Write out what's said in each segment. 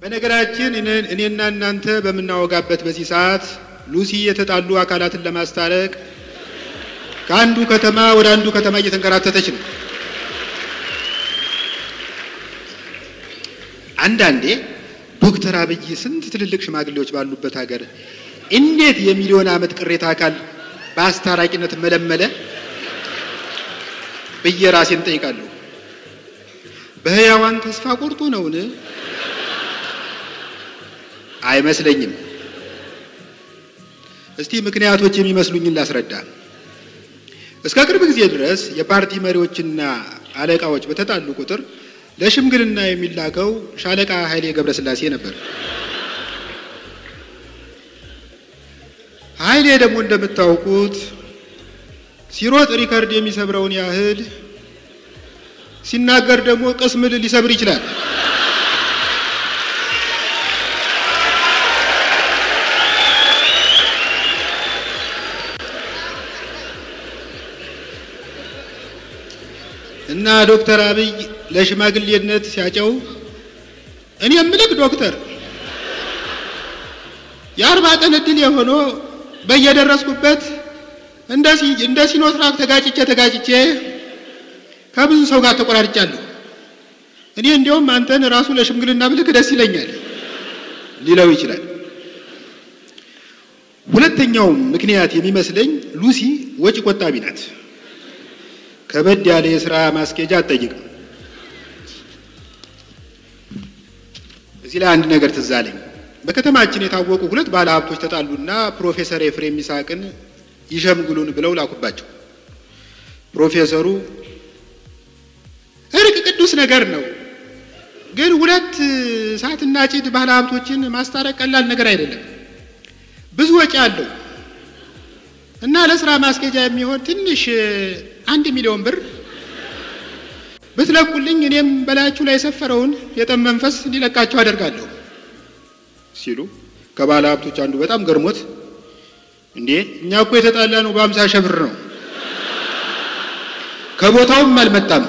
በነገራችን እኔና እናንተ በምናወጋበት በዚህ ሰዓት ሉሲ የተጣሉ አካላትን ለማስታረቅ ከአንዱ ከተማ ወደ አንዱ ከተማ እየተንከራተተች ነው። አንዳንዴ ዶክተር አብይ ስንት ትልልቅ ሽማግሌዎች ባሉበት ሀገር እንዴት የሚሊዮን ዓመት ቅሬታ አካል በአስታራቂነት መለመለ ብዬ ራሴን ጠይቃለሁ። በሕያዋን ተስፋ ቆርጦ ነውን? አይመስለኝም። እስቲ ምክንያቶች የሚመስሉኝን ላስረዳ። እስከ ቅርብ ጊዜ ድረስ የፓርቲ መሪዎችና አለቃዎች በተጣሉ ቁጥር ለሽምግልና የሚላከው ሻለቃ ኃይሌ ገብረስላሴ ነበር። ኃይሌ ደግሞ እንደምታውቁት ሲሮጥ ሪከርድ የሚሰብረውን ያህል ሲናገር ደግሞ ቅስም ሊሰብር ይችላል። እና ዶክተር አብይ ለሽማግሌነት ሲያጨው እኔ የምልክ ዶክተር የአርባ ቀን እድል የሆነው በየደረስኩበት እንደ ሲኖትራክ ተጋጭቼ ተጋጭቼ ከብዙ ሰው ጋር ተቆራርጫለሁ። እኔ እንዲያውም አንተን ራሱ ለሽምግልና ብልክ ደስ ይለኛል ሊለው ይችላል። ሁለተኛው ምክንያት የሚመስለኝ ሉሲ ወጪ ቆጣቢ ናት። ከበድ ያለ የስራ ማስኬጃ አትጠይቅም። እዚህ ላይ አንድ ነገር ትዝ አለኝ። በከተማችን የታወቁ ሁለት ባለ ሀብቶች ተጣሉና ፕሮፌሰር ኤፍሬም ይስሐቅን ይሸምግሉን ብለው ላኩባቸው። ፕሮፌሰሩ እርቅ ቅዱስ ነገር ነው፣ ግን ሁለት እሳትና ጭድ ባለ ሀብቶችን ማስታረቅ ቀላል ነገር አይደለም፣ ብዙ ወጪ አለው እና ለስራ ማስኬጃ የሚሆን ትንሽ አንድ ሚሊዮን ብር ብትለቁልኝ እኔም በላያችሁ ላይ የሰፈረውን የጠብ መንፈስ እንዲለቃቸው አደርጋለሁ ሲሉ ከባለ ሀብቶች አንዱ በጣም ገርሞት እንዴ እኛ እኮ የተጣላ ነው በአምሳ ሺህ ብር ነው፣ ከቦታውም አልመጣም።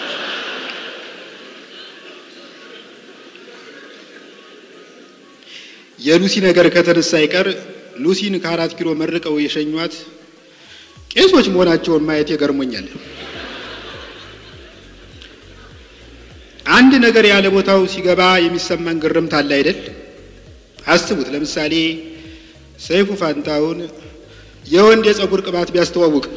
የሉሲ ነገር ከተነሳ አይቀር ሉሲን ከአራት ኪሎ መርቀው የሸኟት ቄሶች መሆናቸውን ማየት ይገርሞኛል። አንድ ነገር ያለ ቦታው ሲገባ የሚሰማን ግርምት አለ አይደል? አስቡት። ለምሳሌ ሰይፉ ፋንታውን የወንድ የፀጉር ቅባት ቢያስተዋውቅ፣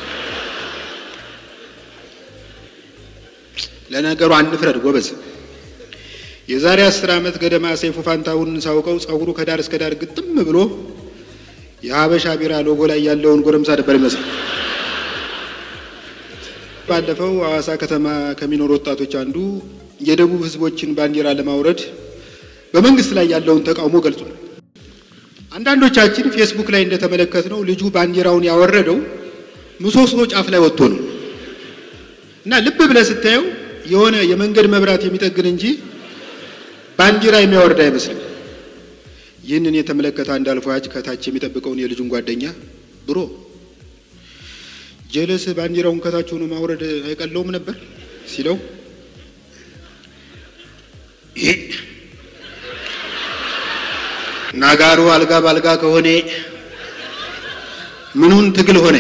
ለነገሩ አንፍረድ ጎበዝ። የዛሬ አስር ዓመት ገደማ ሰይፉ ፋንታውን ሳውቀው ፀጉሩ ከዳር እስከ ዳር ግጥም ብሎ የሀበሻ ቢራ ሎጎ ላይ ያለውን ጎረምሳ ነበር ይመስል። ባለፈው ሐዋሳ ከተማ ከሚኖሩ ወጣቶች አንዱ የደቡብ ሕዝቦችን ባንዲራ ለማውረድ በመንግስት ላይ ያለውን ተቃውሞ ገልጿል። አንዳንዶቻችን ፌስቡክ ላይ እንደተመለከትነው ልጁ ባንዲራውን ያወረደው ምሰሶ ጫፍ ላይ ወጥቶ ነው እና ልብ ብለህ ስታየው የሆነ የመንገድ መብራት የሚጠግን እንጂ ባንዲራ የሚያወርድ አይመስልም። ይህንን የተመለከተ አንድ አልፎ ያጭ ከታች የሚጠብቀውን የልጁን ጓደኛ ብሮ ጀለስ ባንዲራውን ከታች ሆኖ ማውረድ አይቀለውም ነበር ሲለው ናጋሩ አልጋ ባልጋ ከሆነ ምኑን ትግል ሆነ?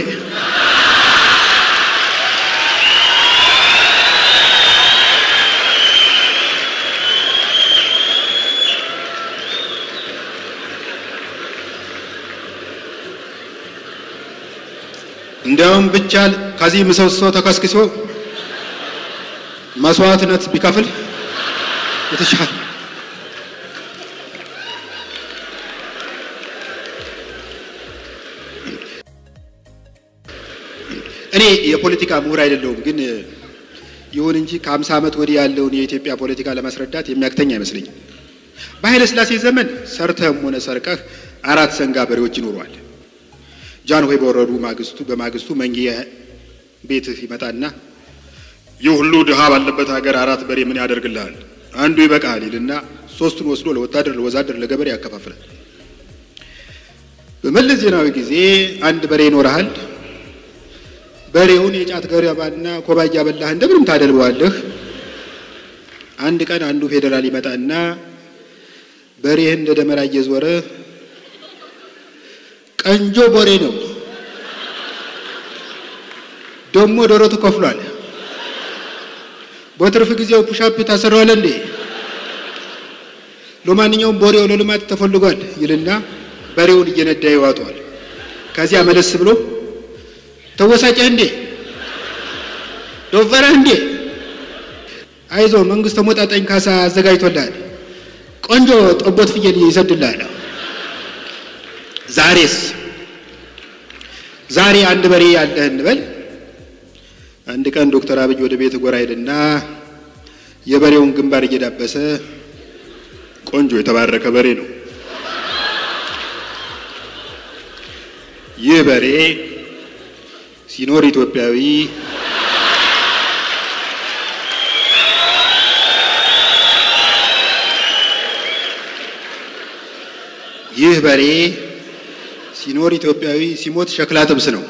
እንዲያውም ብቻል ከዚህ ምሰሶ ተከስክሶ መስዋዕትነት ቢከፍል የተሻለ እኔ የፖለቲካ ምሁር አይደለሁም፣ ግን ይሁን እንጂ ከአምሳ ዓመት ወዲህ ያለውን የኢትዮጵያ ፖለቲካ ለማስረዳት የሚያክተኝ አይመስለኝም። በኃይለ ሥላሴ ዘመን ሰርተህም ሆነ ሰርቀህ አራት ሰንጋ በሬዎች ይኖረዋል። ጃንሆይ በወረዱ ማግስቱ በማግስቱ መንጌ ቤትህ ይመጣና ይህ ሁሉ ድሃ ባለበት ሀገር አራት በሬ ምን ያደርግልሃል? አንዱ ይበቃል ይልና ሶስቱን ወስዶ ለወታደር፣ ለወዛደር፣ ለገበሬ ያከፋፍላል። በመለስ ዜናዊ ጊዜ አንድ በሬ ይኖርሃል። በሬውን የጫት ገረባና ኮባ እያበላህ እንደምንም ታደልበዋለህ። አንድ ቀን አንዱ ፌዴራል ይመጣና በሬህን እንደ ደመራ እየዞረ ቀንጆ ቦሬ ነው ደሞ ደረቱ ከፍሏል። በትርፍ ጊዜው ፑሻፕ ታሰራዋለ እንዴ? ለማንኛውም ቦሬው ለልማት ተፈልጓል ይልና በሬውን እየነዳ ይዋጠዋል። ከዚያ መለስ ብሎ ተወሳጨህ እንዴ? ዶፈረህ እንዴ? አይዞ መንግስት ተሞጣጣኝ ካሳ አዘጋጅቶልሃል። ቆንጆ ጠቦት ፍየል ይሰድልሃል። ዛሬስ ዛሬ አንድ በሬ ያለህ እንበል። አንድ ቀን ዶክተር አብይ ወደ ቤት ጎራ ሄድና የበሬውን ግንባር እየዳበሰ ቆንጆ የተባረከ በሬ ነው። ይህ በሬ ሲኖር ኢትዮጵያዊ ይህ በሬ ሲኖር ኢትዮጵያዊ ሲሞት ሸክላ ጥብስ ነው።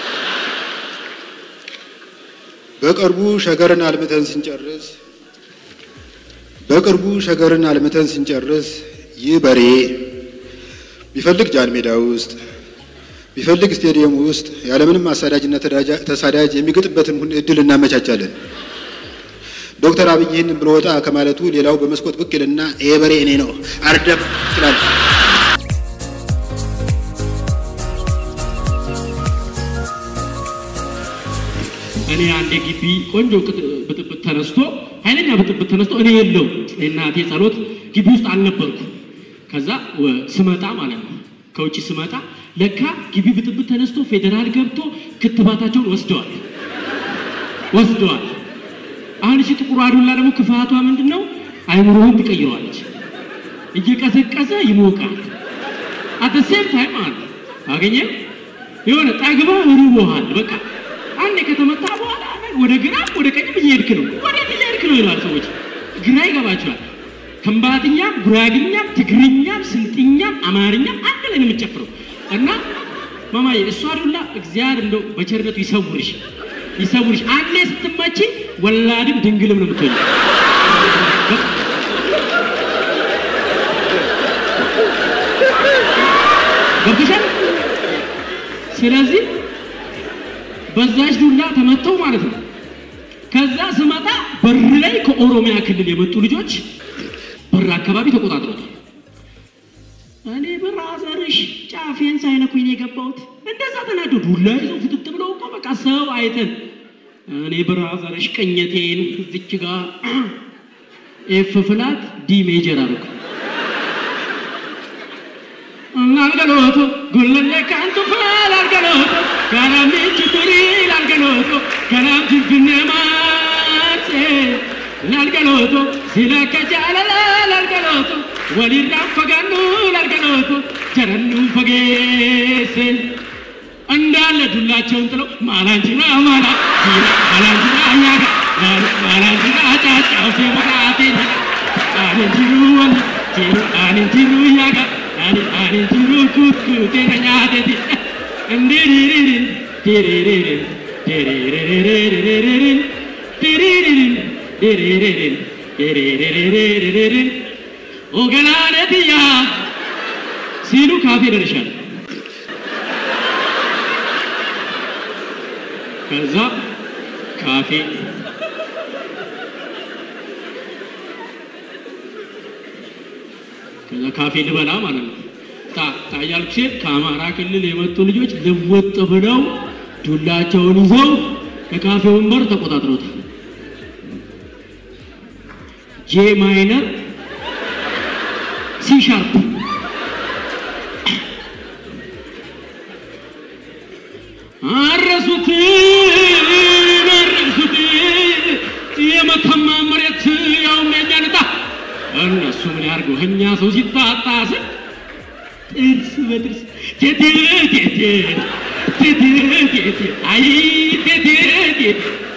በቅርቡ ሸገርን አልምተን ስንጨርስ በቅርቡ ሸገርን አልምተን ስንጨርስ ይህ በሬ ቢፈልግ ጃን ሜዳ ውስጥ ቢፈልግ ስቴዲየም ውስጥ ያለምንም አሳዳጅና ተሳዳጅ የሚገጥበትን እድል እናመቻቻለን። ዶክተር አብይ ይህንን ብሎ ወጣ ከማለቱ ሌላው በመስኮት ብቅ ይልና ይሄ በሬ እኔ ነው አርደብ ይላል። እኔ አንድ ግቢ ቆንጆ ብጥብጥ ተነስቶ ኃይለኛ ብጥብጥ ተነስቶ እኔ የለው እናቴ ጸሎት ግቢ ውስጥ አልነበርኩ። ከዛ ስመጣ ማለት ነው ከውጭ ስመጣ ለካ ግቢ ብጥብጥ ተነስቶ ፌዴራል ገብቶ ክትባታቸውን ወስደዋል ወስደዋል። አሁን እሺ ጥቁሩ አዱላ ደግሞ ክፋቷ ምንድን ነው? አይምሮህን ትቀይረዋለች። እየቀዘቀዘ ይሞቃል። አት ሴም ታይም ማለት አገኘ የሆነ ጠግባ ርቦሃል በቃ አንድ ከተመታ በኋላ ወደ ግራ ወደ ቀኝም እየሄድክ ነው። ወዴት እየሄድክ ነው ይላል ሰዎች። ግራ ይገባቸዋል። ከምባትኛም፣ ጉራግኛም፣ ትግርኛም፣ ስልጥኛም፣ አማርኛም አንድ ላይ ነው የምትጨፍረው እና ማማዬ እሷ ዱላ እግዚአብሔር እንደው በቸርነቱ ይሰውርሽ ይሰውርሽ። አንዴ ስትመቺ ወላድም ድንግልም ነው የምትሆኝ። ገብቶሻል? ስለዚህ በዛች ዱላ ተመተው ማለት ነው። ከዛ ስመጣ በር ላይ ከኦሮሚያ ክልል የመጡ ልጆች በር አካባቢ ተቆጣጥሮታል። እኔ ብራዘርሽ ጫፌን ሳይነኩኝ ነው የገባሁት። እንደዛ ተናዶ ዱላ ይዘው ፍጥጥ ብለው እኮ በቃ ሰው አይተን እኔ ብራዘርሽ ቀኘቴን እዚች ጋር ኤፍ ፍላት ዲ ሜጀር አደረኩ። ላልገሎቶ ጉለሌ ካንቱ ላልገሎቶ ጋራሚች ቱሪ ላልገሎቶ ገናም ጅንፍኔ ማርሴ ላልገሎቶ ሲለከ ጃለላ ላልገሎቶ ወሊራን ፈጋኑ ላልገሎቶ ጀረኑ ፈጌሴ እንዳለ ዱላቸውን ጥለው ማላንጅና ማላ ማላንጅና አያጋ ማላንጅና ጫጫው ሴመቃቴ አኔንቲሩ ወል አኔንቲሩ ያጋ ani ani jiru kuku tena nyadeti ndiririn diriririn diriririn diriririn diriririn diriririn ogalanetiya ሲሉ ካፌ ደርሻል። ከዛ ካፌ ከዛ ካፌ ልበላ ማለት ነው። ታ ታያልኩ ሴት ከአማራ ክልል የመጡ ልጆች ልወጥ ብለው ዱላቸውን ይዘው ከካፌ ወንበር ተቆጣጥረውታል። ጄ ማይነር ሲ ሻርፕ አረሱት አረሱት የመተማ መሬት ያውም የኛ ንጣ እነሱ ምን ያርጉ? እኛ ሰው ሲታጣ ስል ጥርስ በጥርስ ቴቴ ቴቴ ቴቴ ቴቴ አይ ቴቴ ቴቴ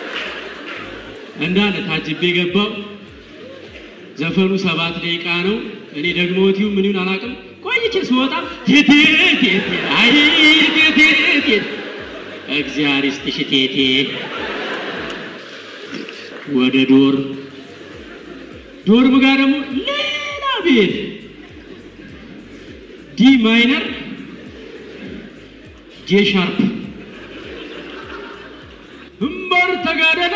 እንዳለ ታጅቤ ገባው። ዘፈኑ ሰባት ደቂቃ ነው። እኔ ደግሞ ቲዩ ምን ይሁን አላውቅም። ቆይቼ ስወጣ ቴቴ ቴቴ አይ ቴቴ ቴቴ እግዚአብሔር ይስጥሽ ቴቴ ወደ ዶር ዶርም ጋር ደግሞ ሌላ ቤት ዲ ማይነር ጄ ሻርፕ እምበር ተጋደለ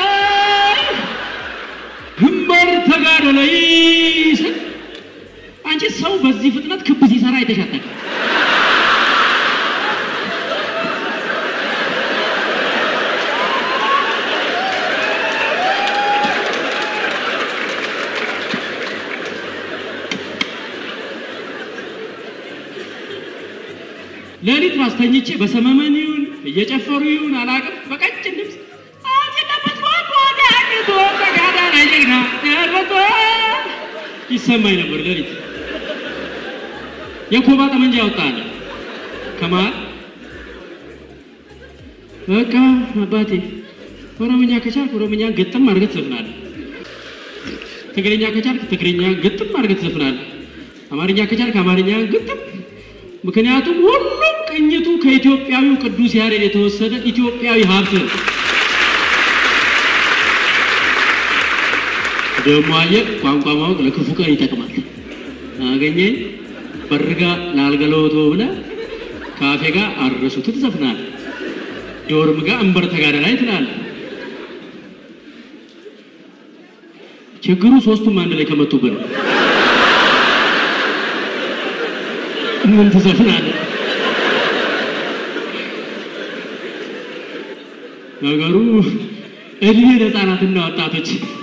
እምበር ተጋደለ ስል አንቺ ሰው በዚህ ፍጥነት ክብ ሲሰራ አይተሻጠቅ ሌሊት ማስተኝቼ በሰመመን ይሁን እየጨፈሩ ይሁን አላውቅም፣ በቀጭን ድምፅ ይሰማኝ ነበር። ሌሊት የኮባ ጠመንጃ ያወጣል ከመሀል በቃ አባቴ ኦሮምኛ ከቻልክ ኦሮምኛ ግጥም አድርገህ ትዘፍናለህ። ትግርኛ ከቻልክ ትግርኛ ግጥም አድርገህ ትዘፍናለህ። አማርኛ ከቻልክ አማርኛ ግጥም ምክንያቱም ሁሉም ቅኝቱ ከኢትዮጵያዊው ቅዱስ ያሬድ የተወሰደ ኢትዮጵያዊ ሀብት ነው። ደግሞ አየህ ቋንቋ ማወቅ ለክፉ ቀን ይጠቅማል። አገኘኝ በርጋ ላልገለወቶ ብለህ ካፌ ጋር አረሱት ትዘፍናለህ። ዶርም ጋር እንበር ተጋደላይ ትላለህ። ችግሩ ሶስቱም አንድ ላይ ከመጡብን ምን ትዘፍናለህ? ነገሩ እድሜ ለሕፃናትና ወጣቶች